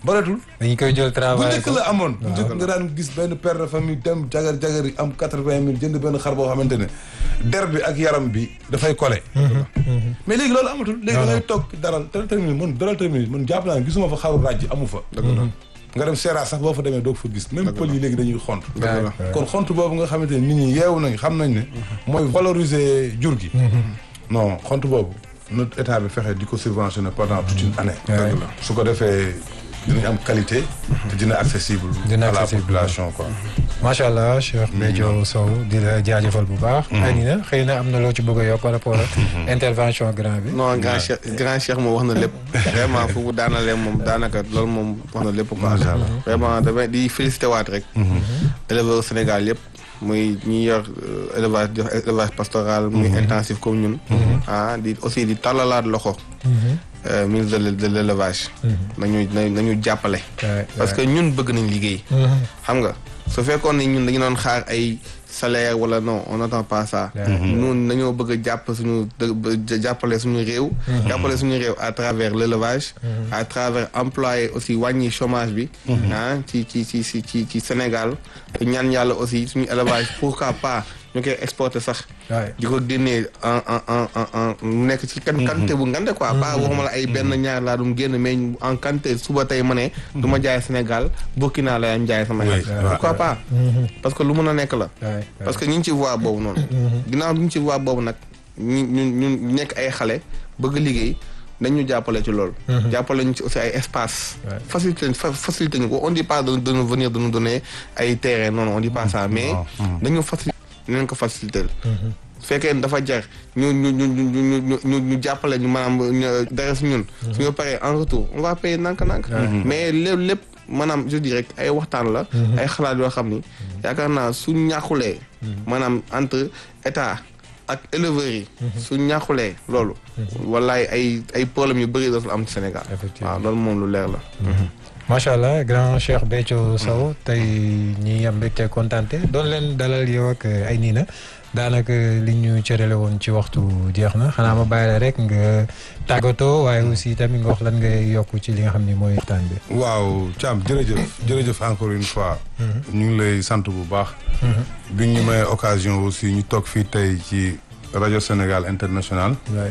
bareetul dañu koy jël bu travail njëkk la amoon bu njëkk nga daan gis benn père de famille dem jagar jagar yi am quatre-vingt mille jënd benn xar boo xamante ne der bi ak yaram bi dafay collé mais léegi loolu amatul léegi da ngay toog daral daral terminé man daral terminé man jàpp naa ne gisuma fa xaru ràjj amu fa nga dem seera sax boo fa demee doog fa gis même pël yi léegi dañuy xont kon xont boobu nga xamante ne nit ñi yeewu nañ xam nañ ne mooy valoriser jur gi non xont boobu notre état bi fexe di ko subventionner pendant toute une année su ko defee dinañ am qualité te dina accessible Dina à la accessible. population quoi macha allah Cheikh Béthio Sow di la jaajëfal bu baax. xëy na xëy na am na loo ci bëgg a yokk par rapport ak intervention grand bi. non grand cheikh grand cheikh moom wax na lépp vraiment fu mu daanalee moom daanaka loolu moom wax na lépp quoi Macha Allah. vraiment damay di félicité waat rek éleveur Sénégal yëpp muy ñi yor euh, élevage di wax élevage pastoral muy intensif comme ñun ah di aussi di tàllalaat loxo euh, ministre de l' de l' élevage nañu na nañu jàppale Ouais, parce que ñun bëgg nañ liggéey Mhm. xam nga su fekkoon ne ñun dañu doon xaar ay salaire wala non on n'attend pas ça ñun dañoo bëgg a jàpp suñu dë- ba- jàppale suñu réew jàppale suñu réew à travers l'élevage à travers employé aussi wàññi chômage bi ah ci ci ci ci ci ci Sénégal ñaan yàlla aussi suñu élevage pourquoi pas ñu koy exporter sax Ouais. di ko génnee en en en en en mu nekk ci kan quantité bu ngande quoi pas waxuma la ay benn ñaar laa dum génn mais en quantité suba tey ma ne du ma jaay Sénégal Burkina la am jaay sama Oui, xel ouais, pourquoi pas parce que lu mën a nekk la Ouais, ouais. parce que ñu ngi ci voie boobu noonu ginnaaw ñu ngi ci voie boobu nag ñu ñu ñu nekk ay xale bëgg liggéey dañu jàppale ci loolu jàppale ñu ci aussi ay espace Ouais. facilité fa- facilité ñu ko on dit pas de, de nous venir de nous donner ay terrain non non on dit pas ça mais dañu facilité nañ ko facilité su fekkee ne dafa jar ñu ñu ñu ñu ñu ñu ñu ñu jàppale ñu maanaam ñu- dara si ñun suñu paree en retour on va payer nànk-nànk mais lépp lépp maanaam je dirais ay waxtaan la ay xalaat yoo xam ni yaakaar naa suñ ñàkkulee maanaam entre état ak éleveurs yi suñ ñàkkulee loolu wallaay ay ay problèmes yu bëri dootul am ci Sénégal Effectivement. waaw loolu moom lu leer la macha allah grand Cheikh Béthio Sow tey ñi am mbégte kontante doon leen dalal yow ak ay nii na daanaka li ñu cërale woon ci waxtu jeex na xanaa ma bàyyi la rek nga tàggatoo waaye aussi tamit nga wax lan ngay yokk ci li nga xam ni mooy waxtaan bi. waaw Thiam jërëjëf jërëjëf encore une fois ñu ngi lay sant bu baax bi ñu may occasion aussi ñu toog fii tey ci rajo Sénégal international waay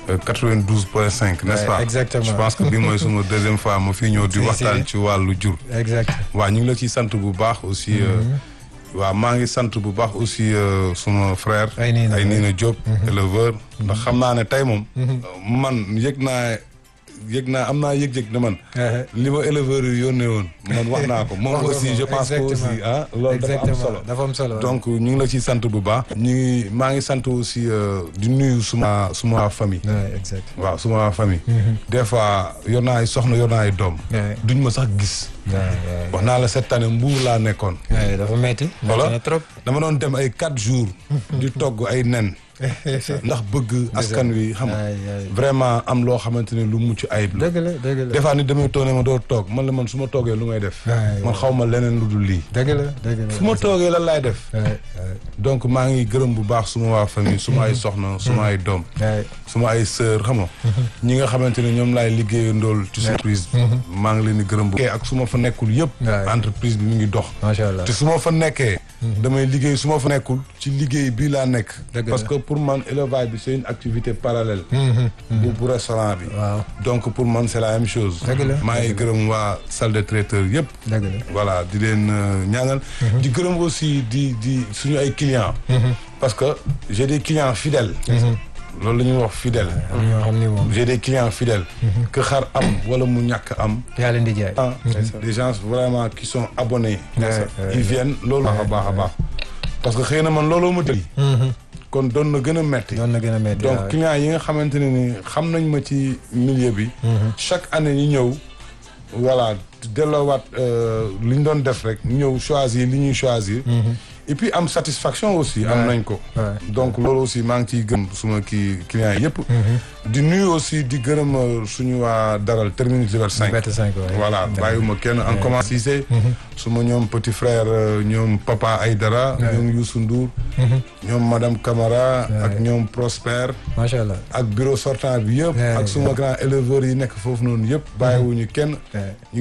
92 point 5 n'est-ce Ouais, pas exactement. je pense que bi mooy suma deuxième fois ma fii ñëw di Si, si. waxtaan ci wàllu jur exact waaw ñu ngi la ciy sant bu baax aussi euh, waaw maa ngi sant bu baax aussi euh, suma frère Ay Niina, ay Niina Diop éleveur ndax xam naa ne tey moom man yëg naa yëg naa am naa yëg-yëg ne man li ma éleveur yi yónnee woon man wax naa ko moom Wax nga aussi ko, je pense que aussi exactement. ah loolu dafa am exactement solo dafa am solo donc ñu ngi la ciy sant bu baax ñu ngi maa ngi sant aussi euh, di nuyu suma suma famille Ouais, exact waaw suma famille des fois yor naa ay soxna yor naa ay doom Ouais. duñ ma sax gis Ouais, ouais. wax naa la cette année mbuur laa nekkoon Ouais, dafa metti Voilà. metti na trop dama doon dem ay quatre jours di togg ay nen ndax bëgg askan wi xam nga Ay, ay. vraiment am loo xamante ne lu mucc ayib la dëgg la dëgg la des fois nit damay toog ne ma doo toog man la man su ma toogee lu may def Ay, man xaw ma leneen lu dul lii dëgg la dëgg la fu ma toogee lan laay def Ouais, ouais, donc maa ngi gërëm bu baax suma waa famille suma ay soxna suma ay doom ouais. suma ay sœur xam nga ñi nga xamante ne ñoom laay liggéeya ndool ci surprise maa ngi leen di gërëm bu ak su ma fa nekkul yëpp Ouais. entreprise bi mu ngi dox macha allah te su ma fa nekkee damay liggéey su ma fa nekkul ci liggéey bii laa nekk Dëgg parce la. que pour man élevage bi c'est une activité parallèle bu bu restaurant bi waaw donc pour man c'est la même chose Dëgg la. maa ngi gërëm waa salle de traiteur yëpp dëgg la voilà di leen euh, ñaanal di gërëm aussi di di suñu ay clients parce que j'ai des clients fidèles loolu la ñuy wax fidèle am ñoo xam ni moom j'ai des clients fidèles que xar am wala mu ñàkk am yaa leen di jaay ah des gens vraiment qui sont abonnés Ouais, ouais, ils viennent loolu baax a baax a baax parce que xëy na man looloo ma tëj kon doon na gën a metti doon na gën a metti donc waaw. clients yi nga xamante ne ni xam nañ ma ci milieu bi chaque année ñu ñëw voilà delloowaat euh, li ñu doon def rek ñëw choisir li ñuy choisir et puis am satisfaction aussi am Ouais. nañ ko Ouais. donc loolu aussi maa ngi ciy gëm suma kii clients yëpp di nuyu aussi di gërëm euh, suñu waa daral terminus Liberté 5 Liberté 5 ouais. voilà bàyyiwuma kenn en commence Cissé suma ñoom petit frère euh, ñoom papa Aydara ñoom Youssou Ndour ñoom madame Camara ak ñoom Prosper macha allah ak bureau sortant bi yëpp Ouais, ak suma grand éleveurs yi nekk foofu noonu yëpp bàyyiwuñu kenn Ouais. ñu